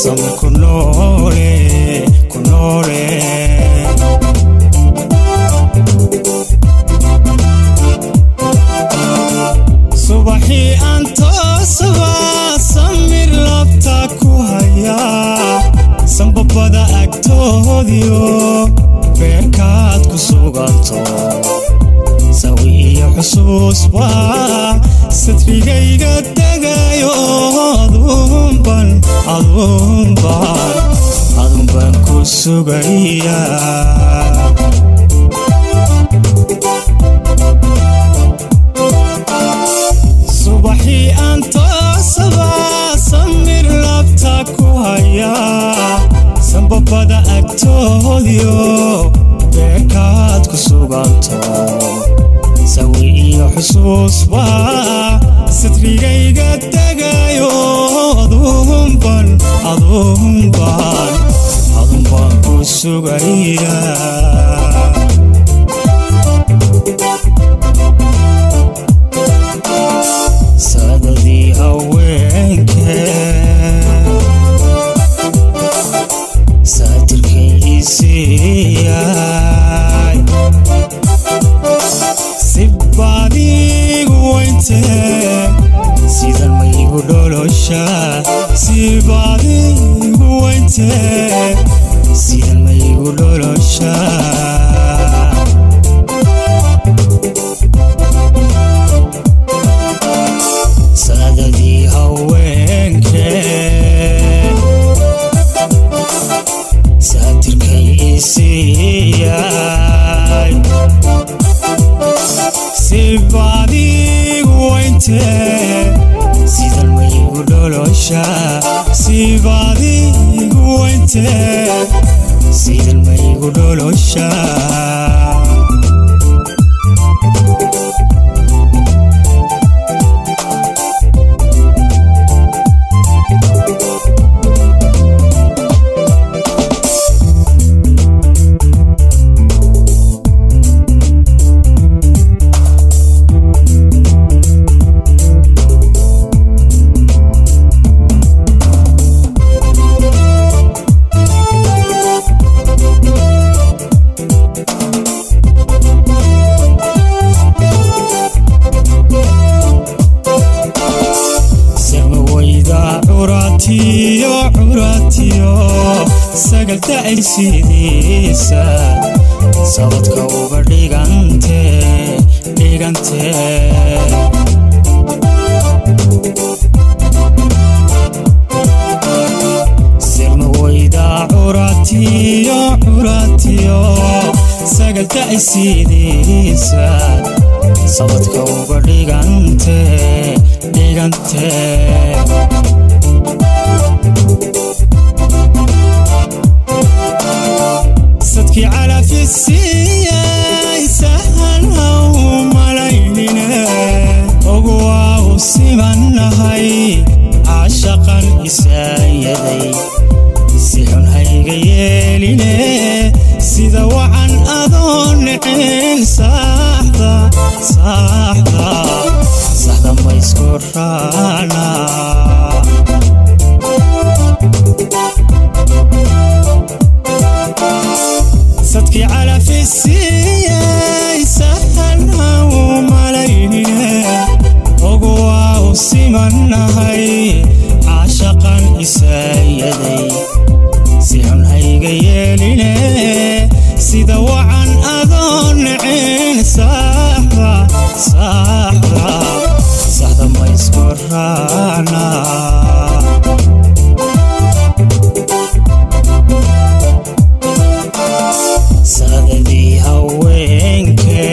samir ku noole ku noole subaxii aan toosaba samir labta ku hayaa sambabada agtoodiyo beerkaad ku suganto sawi iyo xusuusba sadrigayga degayo adunban adunban adunbaan ku sugayaa subaxii aan toosaba samir labta ku hayaa sambabada agtoodiyo beerkaad ku suganto sawi iyo xusuusba sadrigayga degayo adunban adunban adunbaan ku sugayaa saadadii haweenke saatirkay isiiyay si baadigu weyntee sidan maygu dholosha si baadigu weyntee sidan maygu dholosha saadadii haweenke saatirkay isiiyay si baadigu weyntee sidan maygu dholosha si baadigu weyntee sidan maygu dholosha samawayda curatiyo curatiyo sagalta ay sidiisa sabadka uga dhigante dhigante sirmawayda curatiyo curatiyo sagalta ay sidiisa sabadka uga dhigante dhigante sadkii calafisiiyay sahan haw malaynine ogu waa u simannahay caashaqan isaayaday si xun hayga yeeline sida wacan adoo nicin saaxda saaxda saxda maysku raana sadkii calafisiiyay sahan haw malaynine ogu waa u simannahay caashaqan isaayaday si xun hayga yeeline sida wacan adoo nicin saaxda saaxda saxda maysku raana saadadii haweenke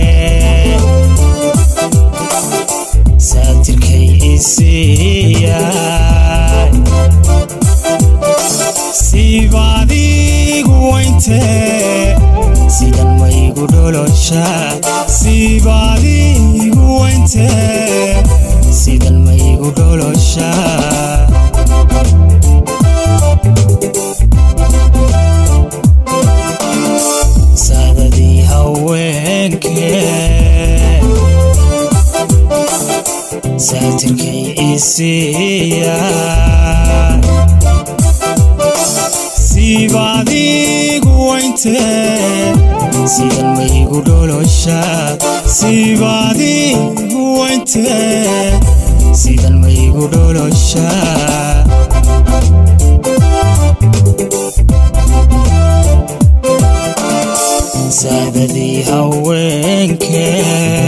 saatirkay isiiyay sibaadigu weyntee sidan maygu dholosha sibaadigu weyntee sidan maygu dholosha saadadii haweenke saatirkay isiiyay sibaadigu wayntee sidan maygu dholosha sibaadigu wayntee sidan maygu dholosha saadadii haweenkee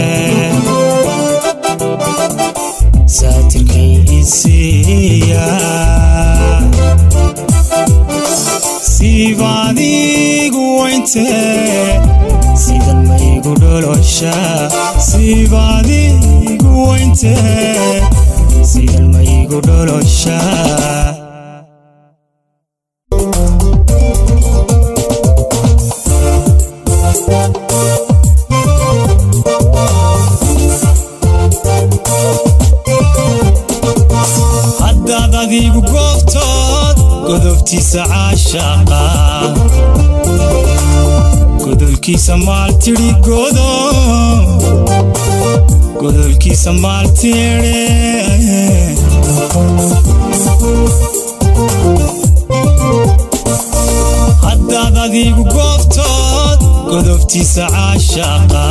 saatirkay isiiya sibaadigu wayntee sidan maygu dholosha sibaadigu wayntee sidan maygu dholosha haddaad adigu goobtood godobtiisa caashaqa godolkiisa maaltidhi godo godolkiisa maaltidhe haddaad adigu goobtood godobtiisa caashaqa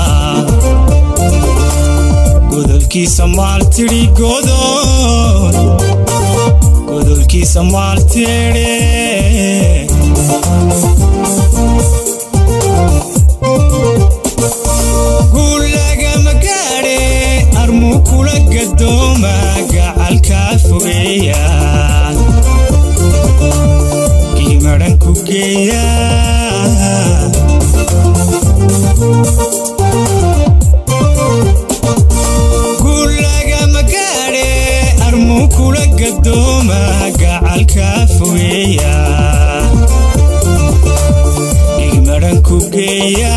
godolkiisa maaltidhi godol godolkiisa maaltidhe guulagama gaadhe armuu kula gadooma gacalkaa fogeeya giimadhan ku geeya guulagama gaadhe armuu kula gadooma gacalkaa fogeeya giimadhan ku geeya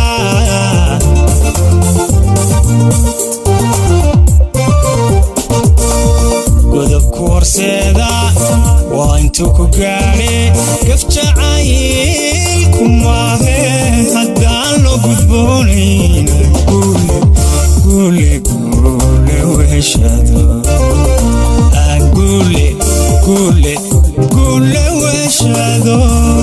godobku horseeda waa intuu ku gaadhe gafjacayilku maahe haddaan loo gudboonayn guule guule guule weheshado aan guule guule guule weheshado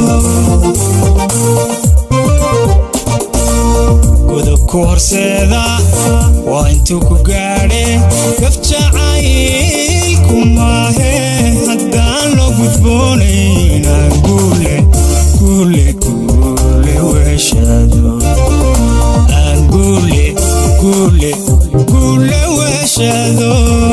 godobku horseeda waa intuu ku gaadhe gafjacayilku maahe haddaan loo gudboonayn aan guule guule guule weheshado aan guule guule guule weheshado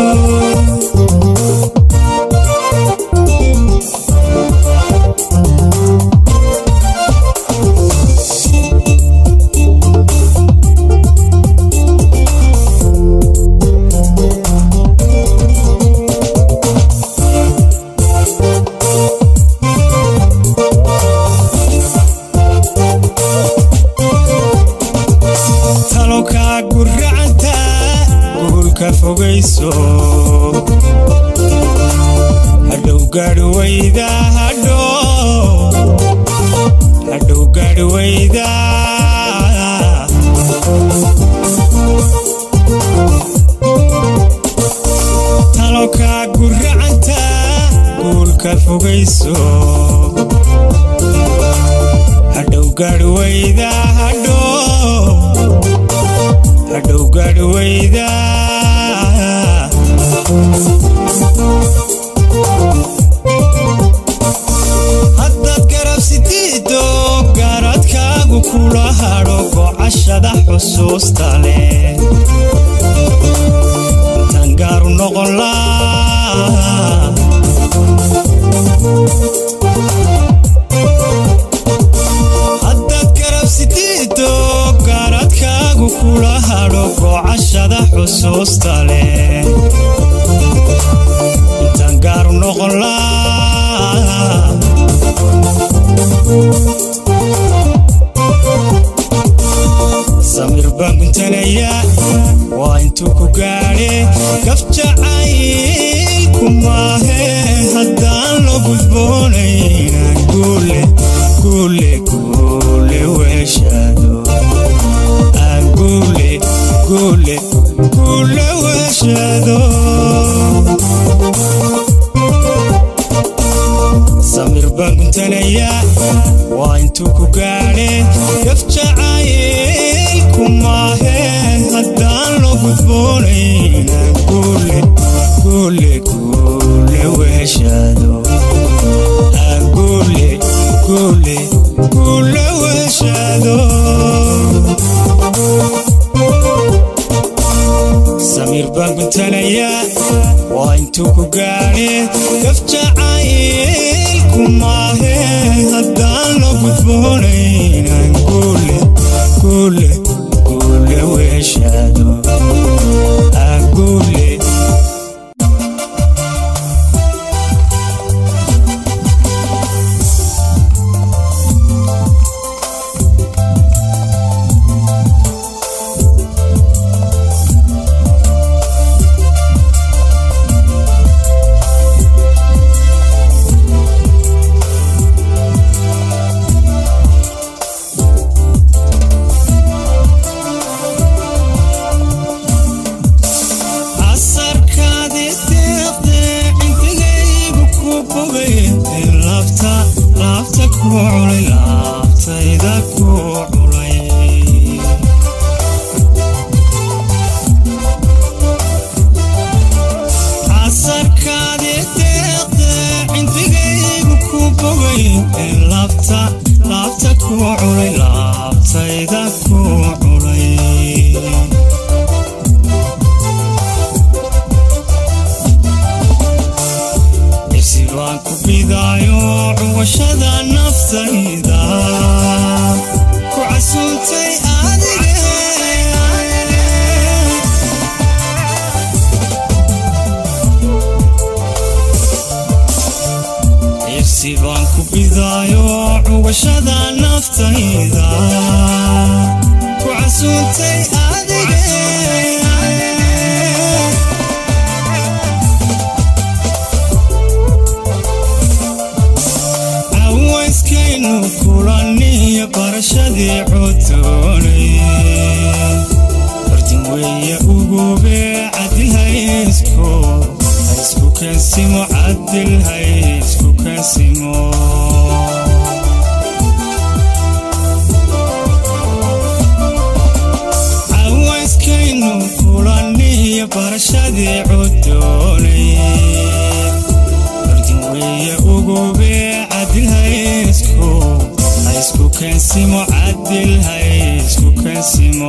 talokaa guracanta guulka fogayso hadhow gaadhi wayda hadhow hadhow gaadhi wayda talokaa guracanta guulka fogayso hadhow gaadhi wayda hadhow hadhow gaadhi wayda haddaad garabsidiido gaaradkaagu kula hadho gocashada xusuusta leh intaan gaaru noqon laa haddaad garabsidiido gaaradkaagu kula hadho gocashada xusuusta leh intaan gaaru noqon laa samir baan guntanayaa guntanayaa waa intuu ku gaadhe gaf jacaylku maahe haddaan loo gudboonaynaan guule guule guule weeshaado aan guule guule guule weeshaado samiir baan guntanayaa waa intuu ku gaadhe gaf jacaylku maahe haddaan loo gudboonaynaan guule guule guule weeshaado aan guule casarkaadi deeqde cindigaygu ku bogay laabta laabta ku culay laabtayda ku culay casarkaadi deeqde cindigaygu ku bogay laabta laabta ku culay laabtayda ku culay irsi baan ku bidaayo cuwashada naftayda ku casuuntay adige irsi baan ku bidaayo cuwashada naftayda ku casuuntay adige cawayskaynu kulaniyo barashadii codoonay fardin weeye ugube cadilhaysku haysku kansimo cadil haysku kansimo cawayskaynu kulaniyo barashadii codoonay fardin weeye ugube cadil haysku haysku kansimo cadil haysku kansimo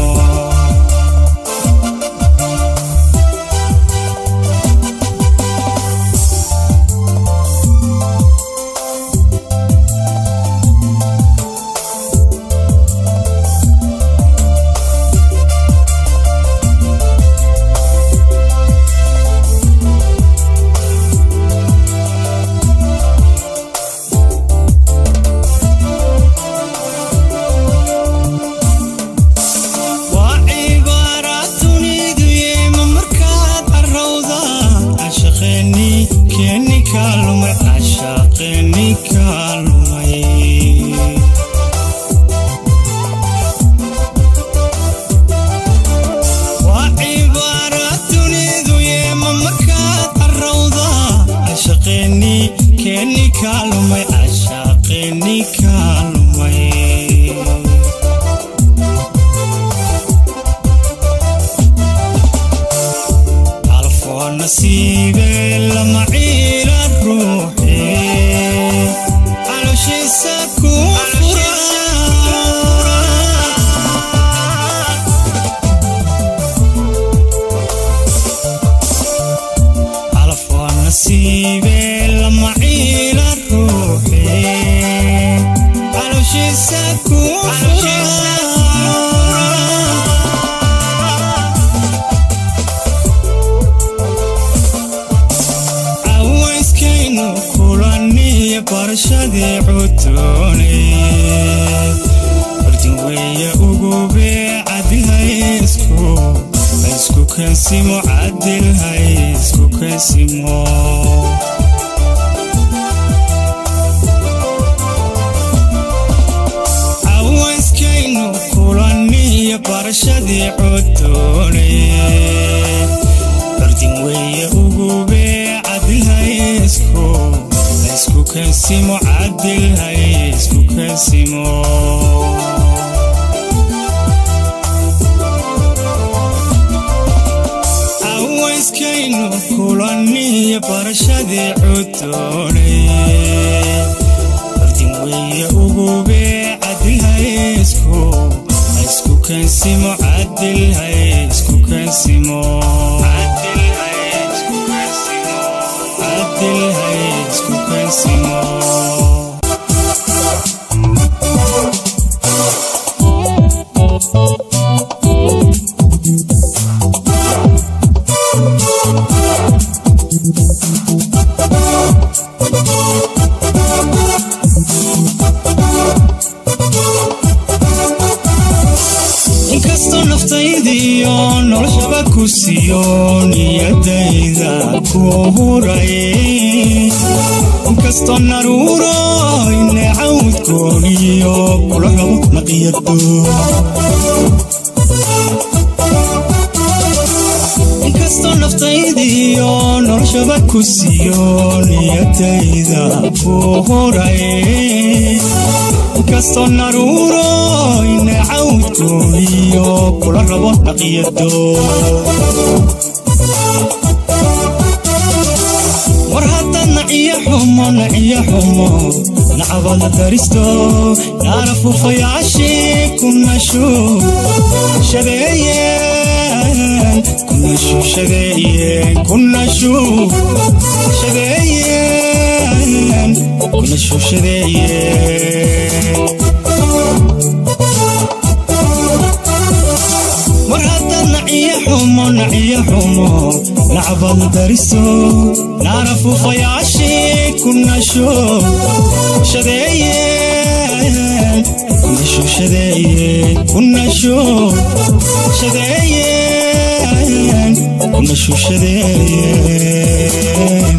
waa cibaaraatunidu yeema markaad carowda cashaqeeni keeni kaalumay cashaqeeni kaalumay waa cibaaraatunidu yeema markaad carowda cashaqeeni keeni kaalumay cashaqeeni kaalumay alfoo nasiibe lama ciila ruuxe calooshiisa ku fura alfoo nasiibe lama ciila ruuxe calooshiisa ku fura cawayskaynu kulaniyo barashadii codoonay fardin weeye ugube cadil haysku haysku kansimo cadil haysku kansimo cawayskaynu kulaniyo barashadii codoonay fardin weeye ugube cadil haysku haysku kansimo cadil hay isku kansimo awayskaynu kulaniyo barashadii cudoonay bardin weeye ugube cadil hay isku isku kansimo cadil hay isku kansimo cadil hay isku kansimo cadil hay isku kansimo inkastoo naftaydiyo noloshaba ku siiyo niyadayda ku huray inkastoo naruuro inecawdkooniyo kula rabo naqiyado inkastoo naftaydiyo noloshaba ku siiyo niyadayda ku huray inkastoo naruuro inecawdkooniyo kula rabo naqiyado war haddaad naciyo xumo naciyo xumo nacabada daristo naara fufayaashii ku nashu shadeeyeen ku nashu shadeeyeen ku nashu shadeeyeen ku nashu shadeeyeen war haddaad naciyo xumo naciyo xumo nacbada dariso naara fufayaashii ku nasho shadeeyeen ku nasho shadeeyeen ku nasho shadeeyeen ku nasho shadeeyeen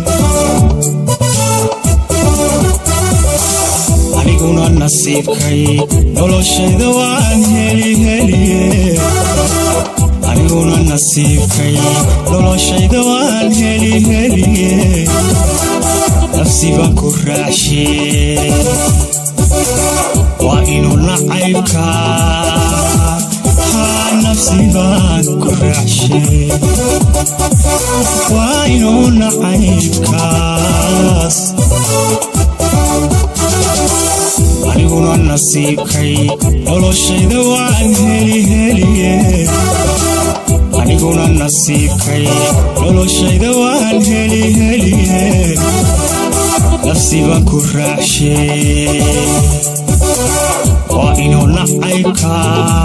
aniguna nasiibkay noloshayda waan heli heliye aniguna nasiibkay noloshayda waan heli heliye nafsi baan ku raacshe waa inuu nacaybka haa nafsi baan ku raacshe waa inuu nacaybkaas aniguna nasiibkay noloshayda waan heli heliye aniguna nasiibkay noloshayda waan heli heliye nafsi baan ku raacshe waa inuu nacaybka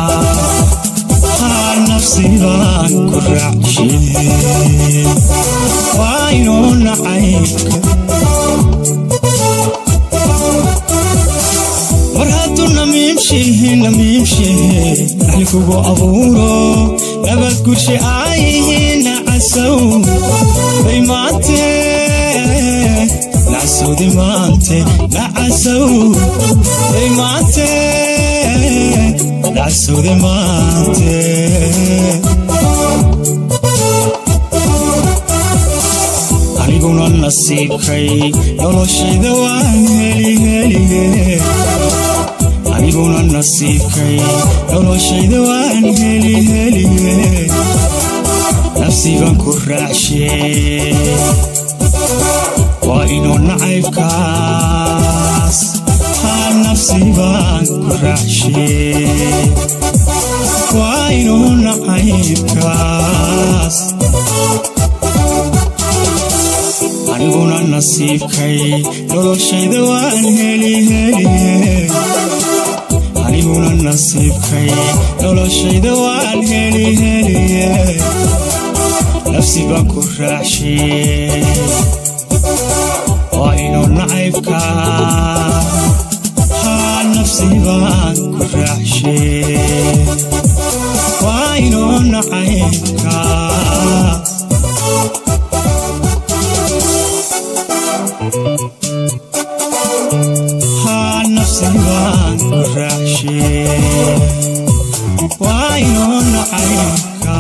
haa nafsi baan ku raacshe waa inuu nacaybka mar hadduu namiimshihe namiimshihe naxli kugu abuuro nabad gurshe aayihiin nacasow bay maante nacasowdi maante nacasow bay maante nacasowdi maante aniguna nasiibkay noloshayda waan heli heliye aniguna nasiibkay noloshayda waan heli heliye nafsi baan ku raacshe waa inuu nacaybkaas haa nafsi baan ku raacshe waa inuu nacaybkaas aniguna nasiibkay noloshayda waan heli heliye aniguna nasiibkay noloshayda waan heli heliye nafsi baan ku raacshe waa inuu nacaybka haa nafsi baan ku raacshe waa inuu nacaybka haa nafsi baan ku raacshe waa inuu nacaybka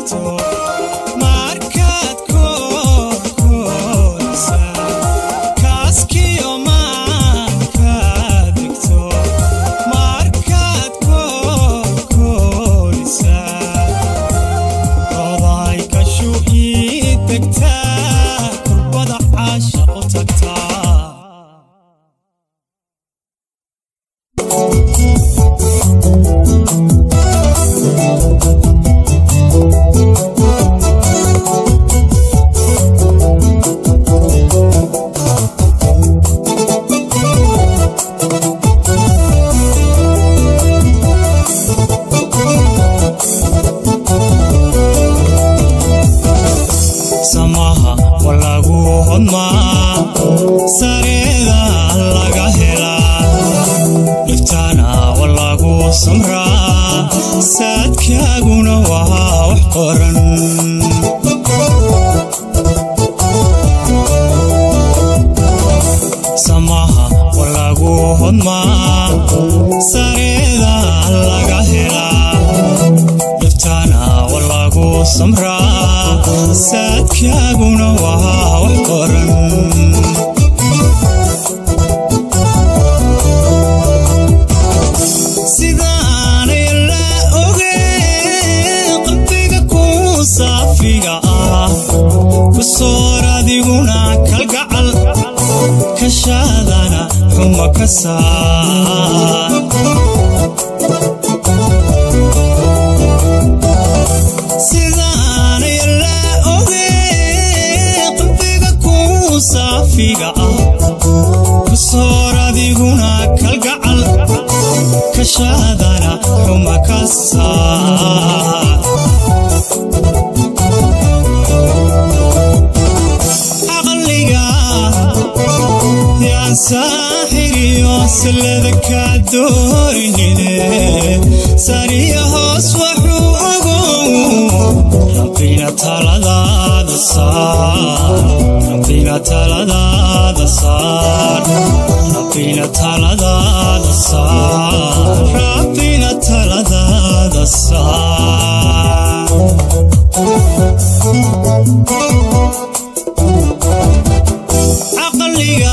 degto markaad koorkoorsa kaaskiyo maankaad degto markaad koorkoorsa oday kashu ii degtaa kurbada caashaqu tagtaa samaha wa lagu hodmaa sareeda laga helaa dhiftaana wa lagu samraa saadkaaguna waa wax qoran samaha wa lagu hodmaa sareeda laga helaa dhiftaana wa lagu samraa saadkaaguna waa wax qoran sidaanay la ogeen qalbiga ku saafiga ah ku soor adiguna kalgacal kashaadana xuma ka saar sidaanay la ogeen qalbiga ku saafiga ah ku soor adiguna kalgacal kashaadana xuma ka saar caqliga yaan saaxiriyo sallada kaa doorinine sariya hoos waxuu ogow rabbina taladaada saar rabbina taladaada saar rabbina taladaada saar rabbina taladaada saar caqliga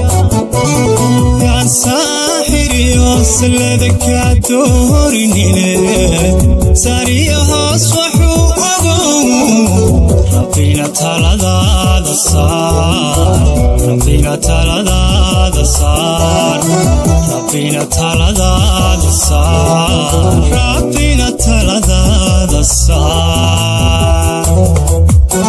yaan saaxiriyo sallada kaa doorinine sariya hoos waxuu ogow rabbina taladaada saar rabbina taladaada saar rabbina taladaada saar rabbina taladaada saar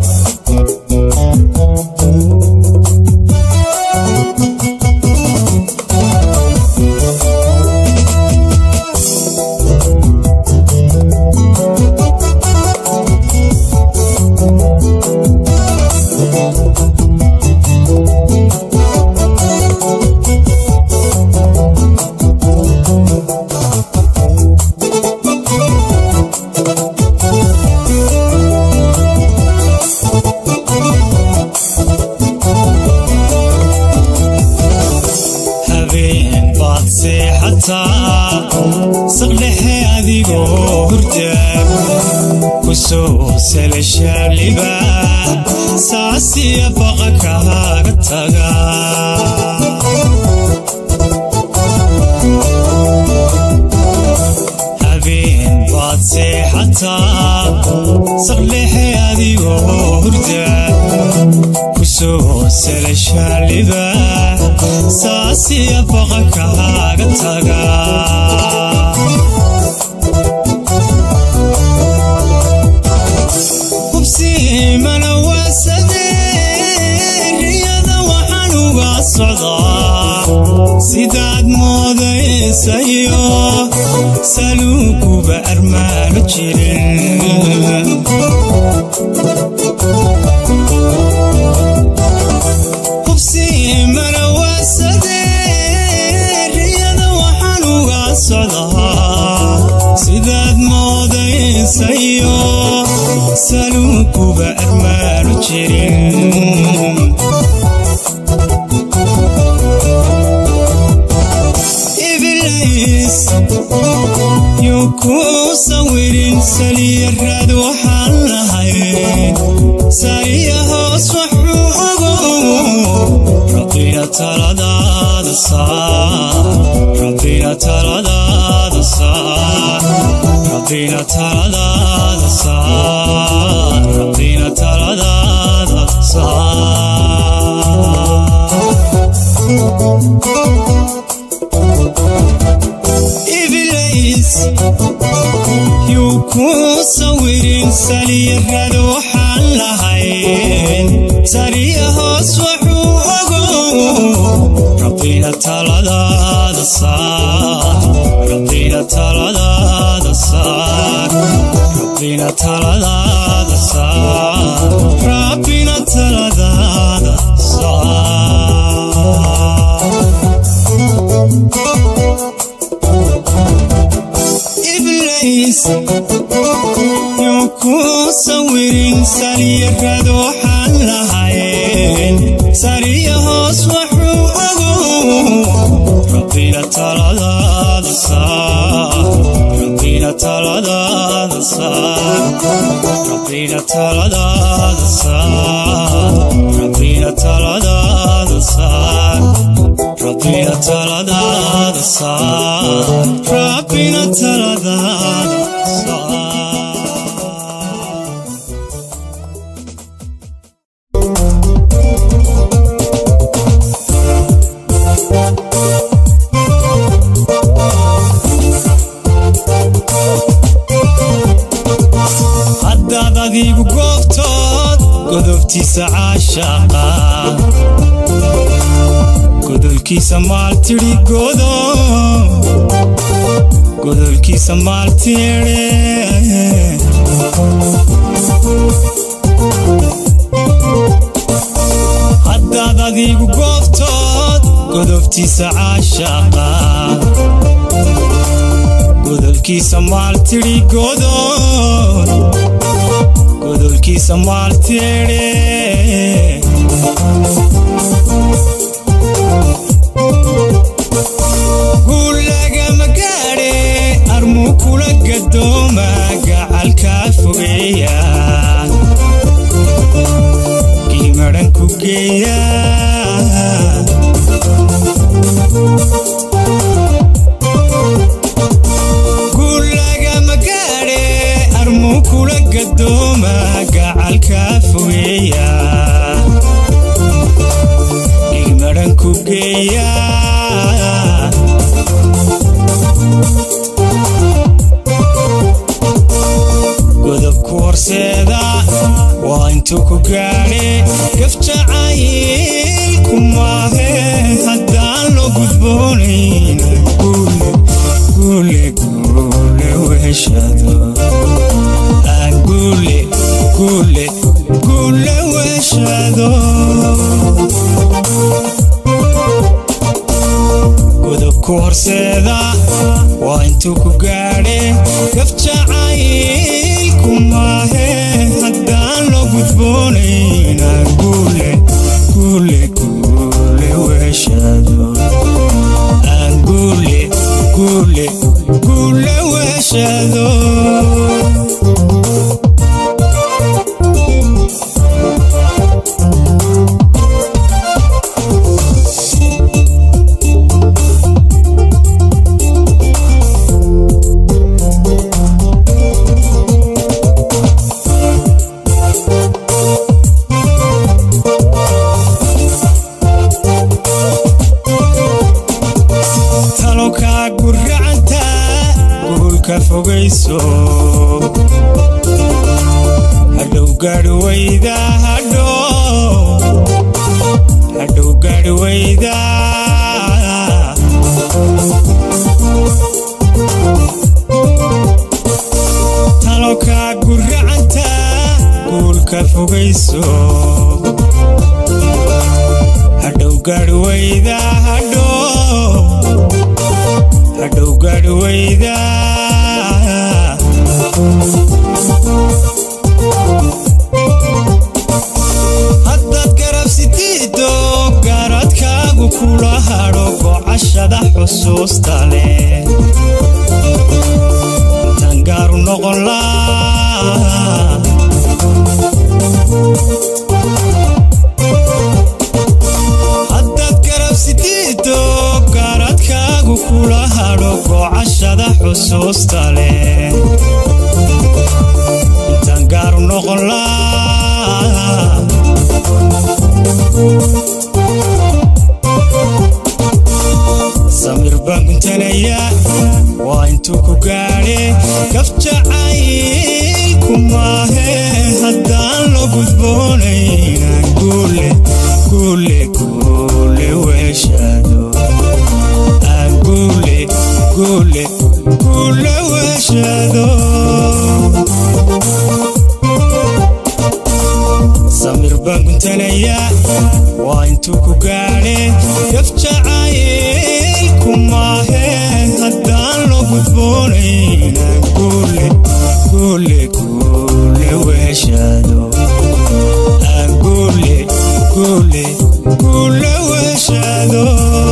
habeen baad seexataa saqdhexe adigoo hurda ku soo salashaaliba saasiya baqa kaaga taga habeen baad seexataa saqdhexe adigoo hurda ku soo salashaaliba saasiya baqa kaaga taga hubsi mana waasadee riyada waxaan uga socdaa sidaad moodaysayo saluuguba armaano jirin hubsi mana waasadee riyada waxaan uga socdaa sidaad moodaysayo saluuguba armaano jirin ibliis yuu ku sawirin saliyaraad waxaa sariya hoos waxuu ogo rabbina taladaada saar rabbina taladaada saar rabbina taladaada saar rabbina taladaada saar iblays yuu kuu sawirin saliyarada waxaan lahayn sariya hoos waxuu ogo rabbina taladaada saar rabbina taladaada saar rabbina taladaada saar rabbina taladaada saar iblays yuu kuu sawirin saliyarada waxaan lahayn sariya hoos waxuu ogo rabbina taladaada saar rabbina taladaada saar rabbina taladaada saar rabbina taladaada saar rabbina taladaada saar rabbina taladaada saar haddaad adigu goobtood godobtiisa caashaaqa godolkiisa maaltidhi godo godolkiisa maaltidhe haddaad adigu goobtood godobtiisa caashaaqa godolkiisa maaltidhi godol godolkiisa maaltidhe guulagama gaadhe armuu kula gadooma gacalkaa fogeeya giimadhan ku geeya guulagama gaadhe armuu kula gadooma gacalkaa fogeeya giimadhan ku geeya godobku horseeda waa intuu ku gaadhe gafjacaylku maahe haddaan loo gudboonayn guule guule guule weheshado aan guule guule guule weheshado godobku horseeda waa intuu ku gaadhe gafjacaylku maahe haddaan loo gudboonayna guule guule guule weheshado aan guule guule guule weheshado talokaa guracanta guulka fogayso hadhow gaadhi wayda hadhow hadhow gaadhi wayda talokaa guracanta guulka fogayso hadhow gaadhi wayda hadhow hadhow gaadhi wayda haddaad garabsitiido gaaradkaagu kula hadho gocashada xusuusta leh intaan gaaru noqon laa gudboonaynaan guule guule guule weeshaado aan guule guule guule weeshaado samir baan guntanayaa waa intuu ku gaadhe gafjacaylku maahe haddaan loo gudboonaynaan guule guule guule weeshaado aan guule guule guule weeshaado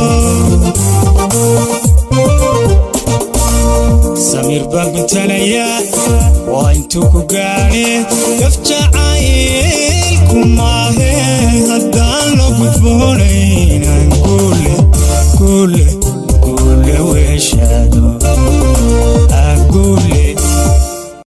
samir baan guntanayaa waa intuu ku gaadhe gafjacaylku maahe haddaan loo gudboonayn